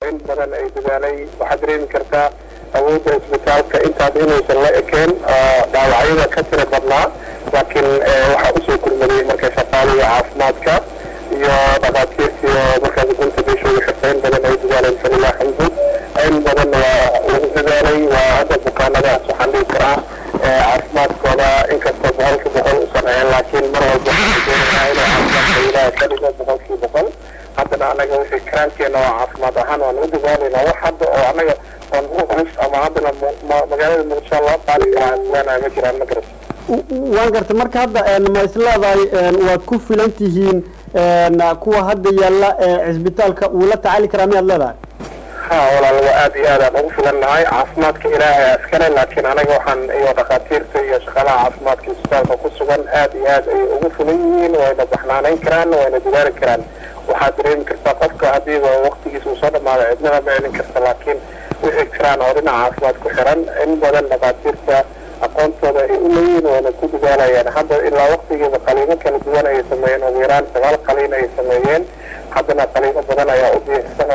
in badan ay dadaalay waxaad dareemi kartaa awoodda isbitaalka intaas inaysan la ekeen dhaawacyada ka tira badnaa laakiin waxaa usoo gurmaday marka shaqaaliga caafimaadka iyo dhakhaatiirtii oo markaas gunta beeshooda xirta in badan ay dadaaleen falilah xamdu in badan waa lagu dadaalay waa hadda bukaanadaas waxaan dhihi karaa caafimaadkooda inkastoo boqolkii boqol usan ahayn laakiin mar walba waxaan doonaynaa inuu caafimaadka ilaaha ka dhigo boqolkii boqol haddana anaga wixii karaankeena oo caafimaad ahaan waan u dadaalaynaa wax hadda oo anaga oon u culus ama haddana magaalada muqdisho loo qaadi karaa isleenahay ma jiraan ma garat waan gartay marka hadda ma isleedahay waad ku filan tihiin kuwa hadda yaalla ee cisbitaalka uu la tacaali karaa miyaad leedahay ha walaal waa aad iyo aad aan ugu filannahay caafimaadka ilaahay askale laakiin anaga waxaan iyo dhakhaatiirta iyo shaqaalaha caafimaadka isbitaalka ku sugan aad iyo aad ay ugu fulan yihiin wayna baxnaanayn karaan wayna dadaali karaan waxaad dareemi kartaa qofka haddiiba waktigiisa uu soo dhamaado cidnada ma celin karta laakiin wixii jiraan oo dhinaca caafimaad ku xiran in badan dhakhaatiirta aqoontooda ay u leeyihiin wayna ku dadaalayaan hadda ilaa waktigeeda qaliimo kala duwan ayay sameeyeen ugu yaraan sagaal qaliin ay sameeyeen haddana qaliimo badan ayaa u diyaarsan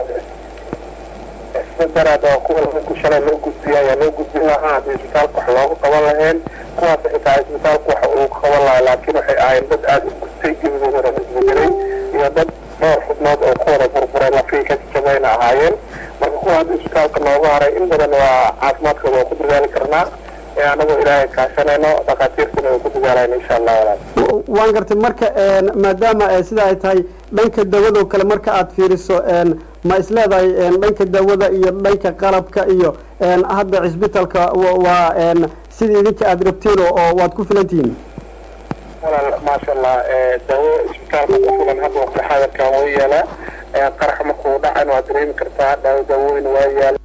daraad oo kuwa lagu shalay loo gudbiya ayaa loo gudbin lahaa haddii isbitaalka wax loogu qaban laheen kuwaas xitaa isbitaalka wax uu qaban lahaa laakiin waxay ahayn dad aada u gustay gebidoodana isbedelay iyo dad dhowr xubnood oo ku wada burburay lafii ka jabayna ahaayeen marka kuwa hadda isbitaalka noogu haray in badan waa caafimaadkooda waa ku dadaali karnaa anagoo ilaahay kaashanayno dhakhaatiirtuna way ku dadaalaan insha allah walaal waan gartay marka maadaama sida ay tahay dhanka dawadoo kale marka aad fiiriso ma isleedahay dhanka dawada iyo dhanka qalabka iyo hadda cisbitaalka waa sidii idinka aada rabteen oo waad ku filan tihiin walaal maasha allah dawo isbitaalka ku filan hadda waqti xaadirkan way yaalaa qarax markuu dhacan waad dareemi kartaa daawo daawooyin waa yaala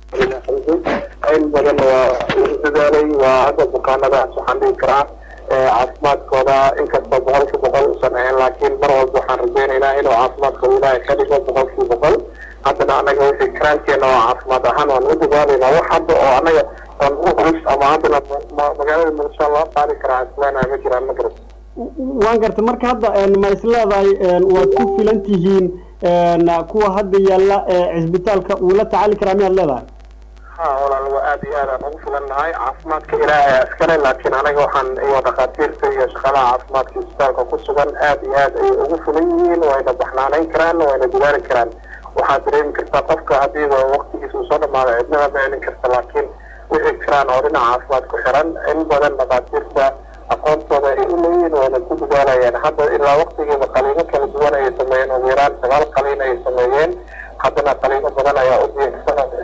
in badan waa lagu dadaalay waa hadda bukaanadaas waxaan dhihi karaa caafimaadkooda inkastoo boqolkii boqol usan ahayn laakiin mar walba waxaan rajaynaynaa inuu caafimaadkooda ilaahay ka dhigo boqolkii boqol haddana anaga wixii karaankeena oo caafimaad ahaan waan u dadaalaynaa wax hadda oo anaga oon u culus ama haddana magaalada muqdisho loo qaadi karaa isleenahay ma jiraan ma garat waan gartay marka hadda ma isleedahay waad ku filan tihiin kuwa hadda yaalla ee cisbitaalka uu la tacaali karaa miyaad leedahay ha walaal waa aad iyo aad aan ugu filannahay caafimaadka ilaahay askale laakiin anaga waxaan iyo dhakhaatiirta iyo shaqaalaha caafimaadka isbitaalka ku sugan aad iyo aad ay ugu fulan yihiin wayna baxnaanayn karaan wayna dadaali karaan waxaad dareemi kartaa qofka haddiiba waktigiisa uu soo dhamaado cidnada ma celin karta laakiin wixii jiraan oo dhinaca caafimaad ku xiran in badan dhakhaatiirta aqoontooda ay u leeyihiin wayna ku dadaalayaan hadda ilaa waktigeeda qaliimo kala duwan ayay sameeyeen ugu yaraan sagaal qaliin ayay sameeyeen haddana qaliimo badan ayaa u diyaarsan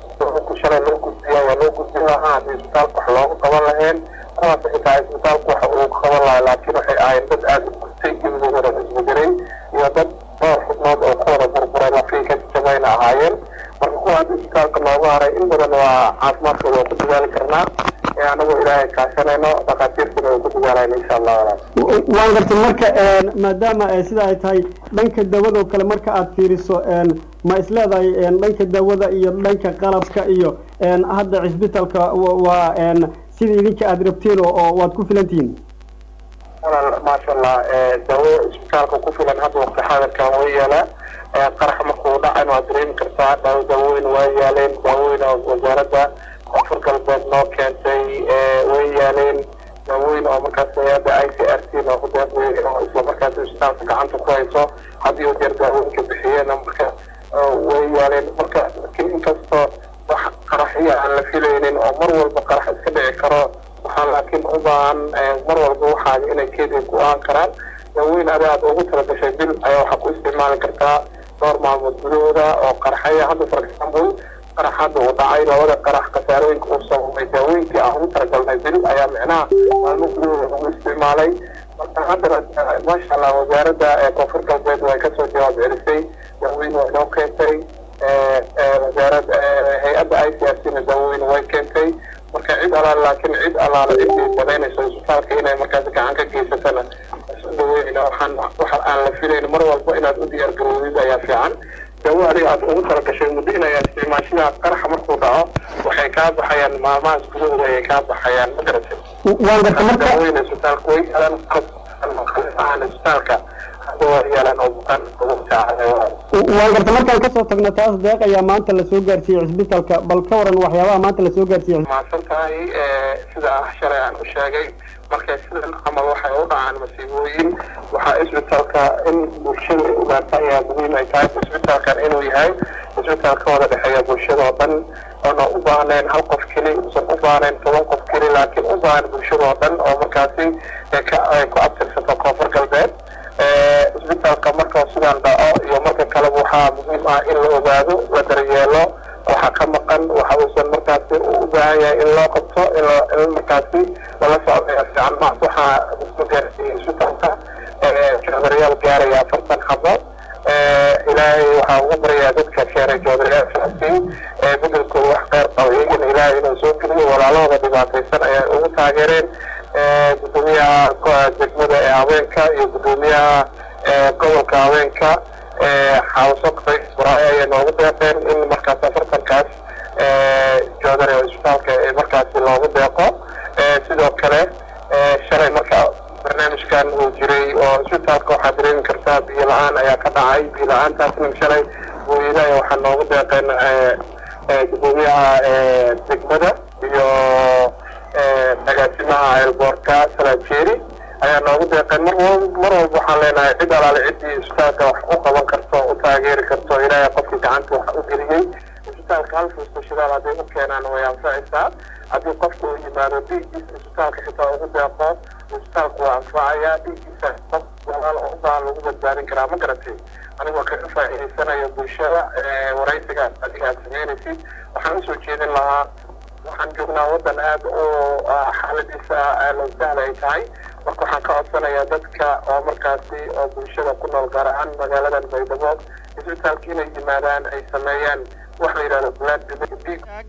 ku shalay loo gudbiya ayaa loo gudbin lahaa haddii isbitaalka wax loogu qaban laheen kuwaas xitaa isbitaalka wax uu qaban lahaa laakiin waxay ahayn dad aada u gustay gebidoodana isbedelay iyo dad dhowr xubnood oo ku wada burburay lafii ka jabayna ahaayeen marka kuwa hadda isbitaalka noogu haray in badan waa caafimaadkooda waa ku dadaali karnaa anagoo ilaahay kaashanayno dhakhaatiirtuna way ku dadaalaan insha allah walaal waan gartay marka maadaama sida ay tahay dhanka dawadoo kale marka aad fiiriso ma isleedahay dhanka dawada iyo dhanka qalabka iyo hadda cisbitaalka waa sidii idinka aada rabteen oo waad ku filan tihiin walaal maasha allah dawo isbitaalka ku filan hadda waqti xaadirkan way yaalaa qarax markuu dhacan waad dareemi kartaa daawo daawooyin waa yaaleen daawooyin oo wasaaradda koonfur galbeed noo keentay way yaaleen daawooyin oo markaas hay-adda i c r t noo hudeeqday oo isla markaas isbitaalka gacanta ku hayso haddii u jeer daawooyinka bixiyeen marka way yaaleen marka laakiin inkastoo wax qaraxyo aan la filaynin oo mar walba qarax iska dhici karo waxaa laakiin u baahan mar walba waxaaga inay keedii go-aan karaan daawooyin adi aad ugu talagashay bil ayaa waxaa ku isticmaali kartaa dhowr maalmood gudahooda oo qaraxaya hadda for example qarax hadda uu dhacay labada qarax khasaarooyinka uu sababay daawooyinkii aan ugu talagalnay bil ayaa micnaha maalmo gudahooda lagu isticmaalay marka haddana maasha allah wasaaradda koonfur galbeed way kasoo jawaab celisay daawooyin waa inoo keentay wasaarad hay-adda i c r c na daawooyin way keentay marka cid alaale laakiin cid alaale ciddii banaynayso isbitaalka inay markaas gacan ka geysatana daweyna waxaan waxa aan la filayn mar walba inaad u diyaar garoodid ayaa fiican dawo adiga aad ugu talagashay muddo inay isticmaashidaa qaraxa markuu dhaco waxay kaa baxayaan maalmahaas gudahooda ayay kaa baxayaan ma garatay waan gartay marka daawooyin isbitaalka way yaalaan qalab isbitaalka yeelan oo bukaan ugu saacadeeyo waan garta markaan kasoo tagno taas deeq ayaa maanta lasoo gaarsiiyey cisbitalka bal ka waran waxyaabaha maanta lasoo gaarsiiyey mahadsan tahay sida shalay aan u sheegay markay sidan camal waxay u dhacaan masiibooyin waxaa isbitaalka in bulshada ay ogaata ayaa muhiim ay tahay isbitaalkan inuu yahay isbitaal ka wada dhexeeya bulshada oo dhan oona u baahnayn hal qof keli usan u baahnayn toban qof keli laakiin u baahan bulshada oo dhan oo markaasi ay ku abtirsato koonfur galbeed isbitaalka marka sidaan dhaco iyo marka kaleba waxaa muhiim ah in la ogaado la daryeelo waxaa ka maqan waxa uusan markaasi u baahan yahay in loo qabto in markaasi lala socdo fiican maas waxaa soo gaarsiiyey isbitaalka joodariyaal gaaraya afartan xabo ilaahay waxaa ugu baryaa dadka keenay joodariyaashaasi bedelkooda wax qeyr qaba iyagana ilaahay inuu soo geliyo walaalahooda dhibaataysan ayay ugu taageereen gudoomiyaha degmada ee haweenka iyo gudoomiyaha gobolka haweenka xawso qays baraaye ayay noogu deeqeen in markaas afartankaas joodari oo isbitaalka markaasi loogu deeqo sidoo kale shalay marka barnaamijkan uu jiray oo isbitaalka waxaa dareemi kartaa biyo la-aan ayaa ka dhacay biyo la-aantaasna shalay booyadaha waxaa noogu deeqeen gudoomiyaha degmada iyo agaasimaha eelboorka salajeeri ayaa noogu deeqeen mar walba mar walba waxaan leenahay cid alaale ciddii isbitaalka wax u qaban karto u taageeri karto ilaahay qofkii gacanta wax u geliyey isbitaalka hal fuusto shidaal hadday u keenaan way anfacaysaa haddii qofku uu yimaado dhiiggiisa isbitaalka xitaa ugu deeqo isbitaalku waa anfacaya dhiiggiisa qof walaal oo u baahan lagu badbaadin karaa ma garatay anigoo kaga faa'iidaysanayo bulshada waraysigaas adiga aad sameynaysid waxaan usoo jeedin lahaa waxaan joognaa waddan aada u xaaladiisa loo sahla ay tahay marka waxaan ka codsanayaa dadka oo markaasi oo bulshada ku nool gaar ahaan magaaladan baydhabo isbitaalka inay yimaadaan ay sameeyaan wax la yidhahdo blood